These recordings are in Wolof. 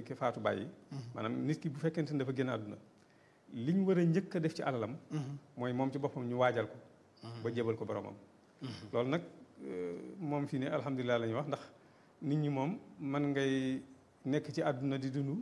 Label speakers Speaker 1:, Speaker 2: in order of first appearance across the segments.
Speaker 1: ki faatu bàyyi maanaam nit ki bu fekkente ne dafa génn àdduna li ñu war a njëkk a def ci alalam mooy moom ci boppam ñu waajal ko ba jébal ko boromam loolu nag moom fii ne alhamdulilah la ñuy wax ndax nit ñi moom man ngay nekk ci àdduna di dund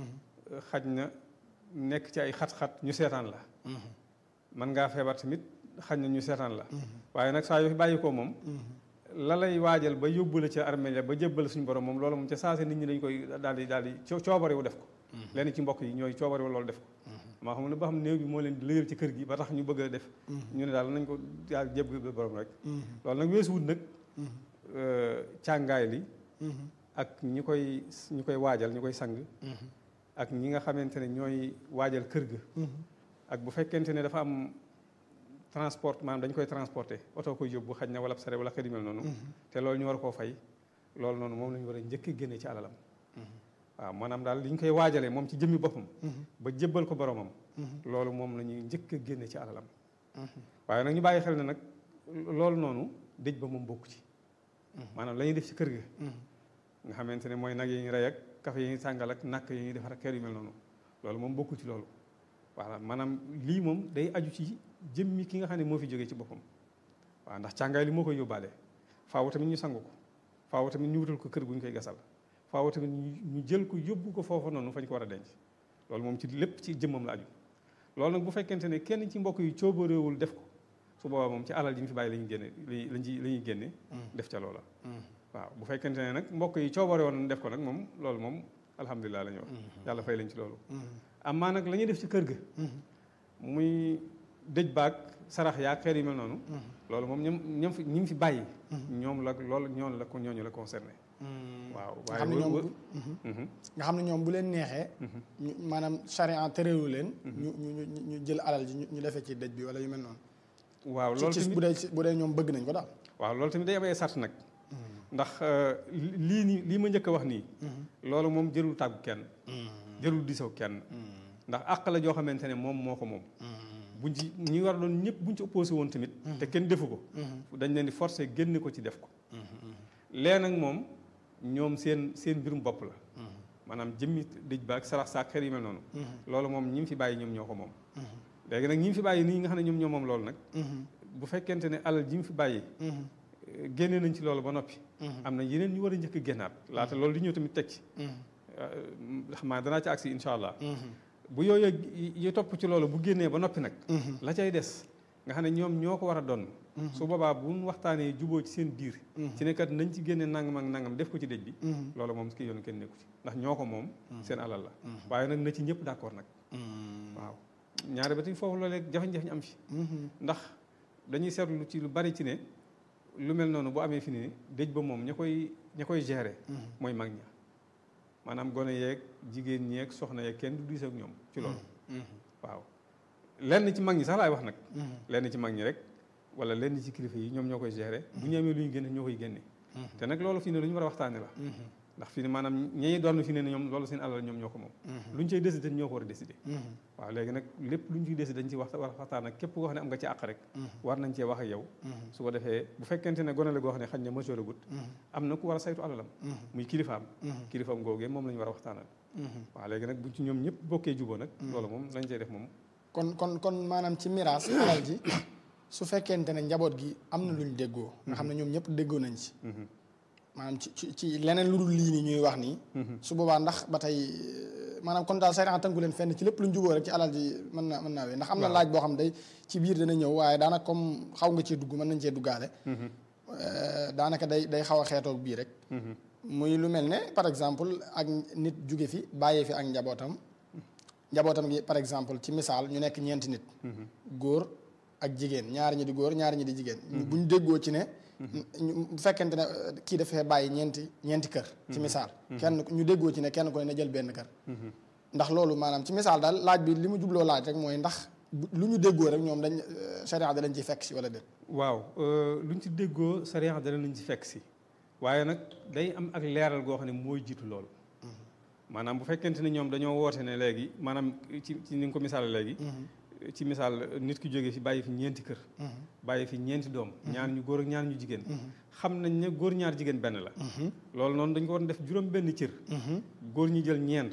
Speaker 1: xaj na nekk ci ay xat-xat ñu seetaan la man ngaa feebar tamit xaj na ñu seetaan la waaye nag saa yoo fi bàyyi ko moom la lay waajal ba yóbbu la ca armeel ba jébbal suñu borom moom loolu moom ca saase nit ñi dañ koy daal di daal di coobarewu def ko lenn ci mbokk yi ñooy coobarewu loolu def ko maa xam ne ba xam néew bi moo leen di lëyal ci kër gi ba tax ñu bëgg a def ñu ne daal nañ ko daal jébbal borom rek loolu nag weesuwut nag càngaay li ak ñi koy ñi koy waajal ñi koy sang ak ñi nga xamante ne ñooy waajal kër ga ak bu fekkente ne dafa am transport maanaam dañ koy transporter oto koy yóbbu xaj na wala sare wala xëy mel noonu te loolu ñu war koo fay loolu noonu moom la ñu war a njëkk génne ci alalam waaw maanaam daal li ñu koy waajalee moom ci jëmmi boppam ba jébbal ko boromam loolu moom la ñuy njëkk a génne ci alalam waaye nag ñu bàyyi xel ne nag loolu noonu dëj ba moom bokku ci maanaam la ñuy def ci kër ga nga xamante ne mooy nag yi ñu rey ak kafe yi ñu sàngal ak nakk yi ñuy defar ak kër yu mel noonu loolu moom bokkul ci loolu voilà maanaam lii moom day aju ci jëmmi ki nga xam ne moo fi jógee ci boppam waaw ndax càngaay li moo koy yóbbaale faaw tamit ñu sangu ko faaw tamit ñu wutal ko kër gu ñu koy gasal faaw tamit ñu jël ko yóbbu ko foofa noonu fañ ko war a denc loolu moom ci lépp ci jëmmam la aju loolu nag bu fekkente ne kenn ci mbokk yi coobareewul def ko su boobaa moom ci alal ji ñu fi bàyyi la ñuy génne lañ ci la ñuy génne def ca loola waaw bu fekkente ne nag mbokk yi coobare woon def ko nag moom loolu moom alhamdulilah la ñu wax yàlla fay lañ ci loolu amaa nag la ñuy def ci kër ga muy dëj baag sarax yaag xeer yu mel noonu loolu moom ñoom ñoom fi ñi fi bàyyi ñoom la loolu ñoom la ko ñooñu la concerné waaw
Speaker 2: nga xam ne ñoom nga xam ne ñoom bu leen neexee maanaam charia terewu leen ñu ñu ñu jël alal ji ñu defee ci dëj bi wala yu mel noonu
Speaker 1: waaw loolu
Speaker 2: ci bu dee bu dee ñoom bëgg nañ ko daal
Speaker 1: waaw loolu tamit day am ay sart nag ndax lii nii lii ma njëkk a wax nii loolu moom jërul tàggu kenn jërul diisoo kenn ndax àq la joo xamante ne moom moo ko moom buñ ci ñi war doon ñëpp buñ ci opposé woon tamit te kenn defu ko dañ leen di forcer génne ko ci def ko lee nag moom ñoom seen seen mbirum bopp la maanaam jëmmi dëj ba ak sarax saak xeer yi mel noonu loolu moom ñi mu fi bàyyi ñoom ñoo ko moom léegi nag ñi mu fi bàyyi nii nga xam ne ñoom ñoo moom loolu nag bu fekkente ne alal ji mu fi bàyyi génne nañ ci loolu ba noppi am na yeneen ñu war a njëkk génnaat laata loolu di ñëw tamit teg ci xam naa danaa ci agsi insha allah bu yooyu yi topp ci loolu bu génnee ba noppi nag la cay des nga xam ne ñoom ñoo ko war a doon su boobaa bu ñu waxtaanee juboo ci seen biir ci nekkat nañ ci génne nangam ak nangam def ko ci dëj bi loolu moom ki yoon kenn nekku ci ndax ñoo ko moom seen alal la waaye nag na ci ñëpp d'accord nag waaw ñaari ba ti foofu loolee jafe-jafe ñu am fi ndax dañuy seetlu ci lu bari ci ne lu mel noonu bu amee fi ni dëj ba moom ña koy ña koy gérer mooy mag ña maanaam gone yeeg jigéen ñeeg soxna yeeg kenn du diis ak ñoom ci loolu waaw lenn ci mag ñi sax laay wax nag lenn ci mag ñi rek wala lenn ci kilifa yi ñoom ñoo koy gérer bu ñu amee lu ñu génne ñoo koy génne te nag loolu fii ne lu ñu war a waxtaane la ndax fii ne maanaam ñi doon fi ne ne ñoom loolu seen alal ñoom ñoo ko moom lu ñu cay décider ñoo ko war a décider waaw léegi nag lépp lu ñu ciy décider dañ ci wax war a waxtaan ak képp koo xam ne am nga ci àq rek war nañ cee wax ak yow su ko defee bu fekkente ne gone la goo xam ne xañ na majeur agut am na ku war a saytu alalam muy kilifaam kilifaam googee moom la ñu war a waxtaanal waaw léegi nag buñ ci ñoom ñëpp bokkee juboo nag loolu moom lañ cey def moom
Speaker 2: kon kon kon maanaam ci miraas alal ji su fekkente ne njaboot gi am na luñ déggoo nga xam ne ñoom ñëpp déggoo nañ ci maanaam ci ci ci leneen lu dul lii nii ñuy wax nii su boobaa ndax ba tey maanaam kon daal sariya tënku leen fenn ci lépp lu ñu juboo rek ci alal ji mën na mën naa wee ndax am na laaj boo xam day ci biir dana ñëw waaye daanaka comme xaw nga cee dugg mën nañ cee duggaale daanaka day day xaw a xeetoog bii rek muy lu mel ne par exemple ak nit jóge fi bàyyee fi ak njabootam njabootam gi par exemple ci misaal ñu nekk ñeenti nit góor ak jigéen ñaari ñi di góor ñaari ñi di jigéen bu ñu déggoo ci ne bu fekkente ne kii dafay bàyyi ñeenti ñeenti kër ci misaal kenn ñu déggoo ci ne kenn ku ne na jël benn kër ndax loolu maanaam ci misaal daal laaj bi li mu jubloo laaj rek mooy ndax lu ñu déggoo rek ñoom dañ sariya da lañ ci fekk si wala déet
Speaker 1: waaw lu ñu ci déggoo sariya da lañ ci fekk si waaye nag day am ak leeral goo xam ne mooy jiitu loolu maanaam bu fekkente ne ñoom dañoo woote ne léegi maanaam ci ci ni nga ko misaal léegi ci misaal nit ki jógee fi bàyyi fi ñeenti kër bàyyi fi ñeenti doom ñaar ñu góor ak ñaar ñu jigéen xam nañ ne góor ñaar jigéen benn la loolu noonu dañ ko war def juróom benn cër góor ñi jël ñeent